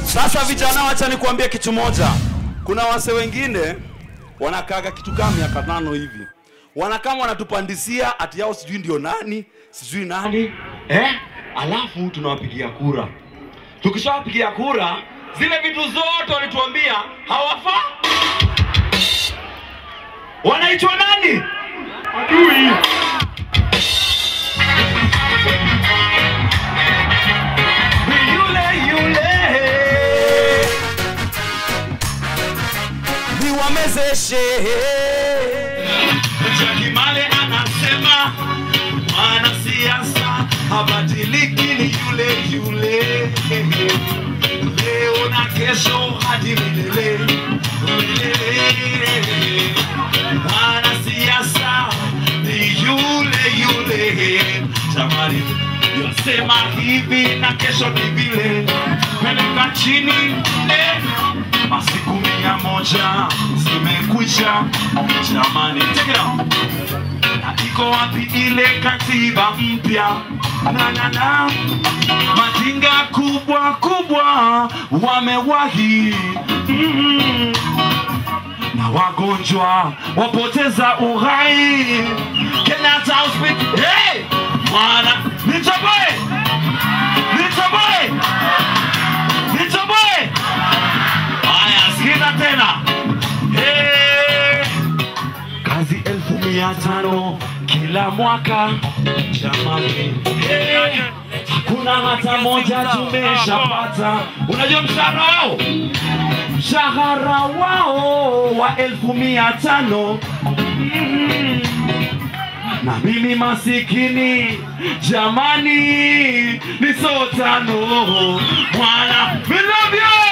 Sasa vijana, wacha nikuambie kitu moja. Kuna wase wengine wanakaaga kitu kama miaka tano hivi, wanakama wanatupandisia ati yao sijui ndio nani sijui nani eh? Alafu tunawapigia kura. Tukishawapigia kura, zile vitu zote walituambia hawafaa. Wanaitwa nani? Adui. Yule yule niwamezeshe. Jakimale anasema mwanasiasa habadiliki, ni yule yule leo na kesho hadi milele milele. Mwanasiasa ni yule yule, jamani, yasema hivi na kesho ni vile, peleka chini eh, masiku mia moja zimekwisha, jamani, take it out na iko wapi ile katiba mpya na na na majinga kubwa kubwa wamewahi mm. na wagonjwa wapoteza uhai Kenyatta Hospital hey! mwana nitoboe nitoboe nitoboe haya sikiza tena hey! kazi elfu mia tano kila mwaka jamani, hey, hakuna hata moja tumeshapata. Unajua mshahara wao, mshahara wao wa elfu mia tano mm. na mimi masikini jamani, ni so tano mwana, we love you